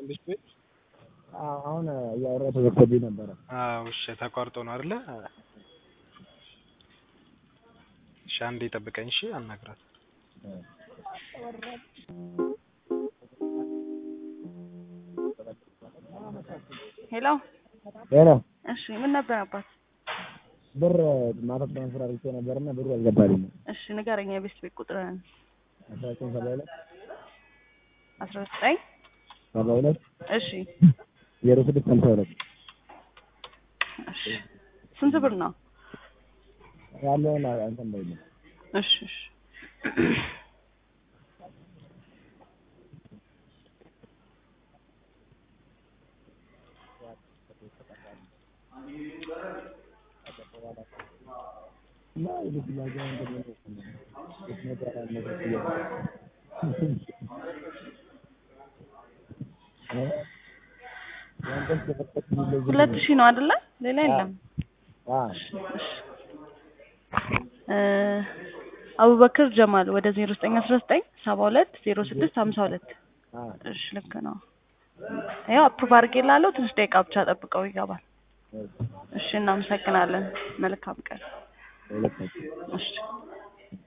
ቤት ቤት አሁን እያወራሁ ተዘግቶብኝ ነበረ። አዎ እሺ፣ ተቋርጦ ነው አይደለ? እሺ፣ አንዴ ጠብቀኝ። እሺ፣ አናግራት። ሄሎ ሄሎ እሺ፣ ምን ነበር አባት? ብር ማታ ትራንስፈር አድርጌ ነበርና ብሩ አልገባልኝም። እሺ ንገረኝ፣ የቤት ቤት ቁጥርህን። አስራ ዘጠኝ ሰባ ሁለት አስራ ዘጠኝ ሰባ ሁለት እሺ ዜሮ ስድስት ሀምሳ ሁለት እሺ። ስንት ብር ነው? ያለውን አንተን በይልኝ። እሺ እሺ እና የቤት ጥያቄ ምንድን ነው? የት ነበር ያለበት ጥያቄ? እ? ያንተስ ተፈጠቅ የሚለው ዝም ሁለት ነው። ሺህ ነው አይደለ? ሌላ የለም። አ እሺ እ አቡበክር ጀማል ወደ ዜሮ ዘጠኝ አስራ ዘጠኝ ሰባ ሁለት ዜሮ ስድስት ሀምሳ ሁለት አ እሺ ልክ ነው። ያው አፕሩቭ አድርጌልሃለሁ። ትንሽ ደቂቃ ብቻ ጠብቀው ይገባል። እሺ እናመሰግናለን። መልካም ቀን። ሁለታችን እሺ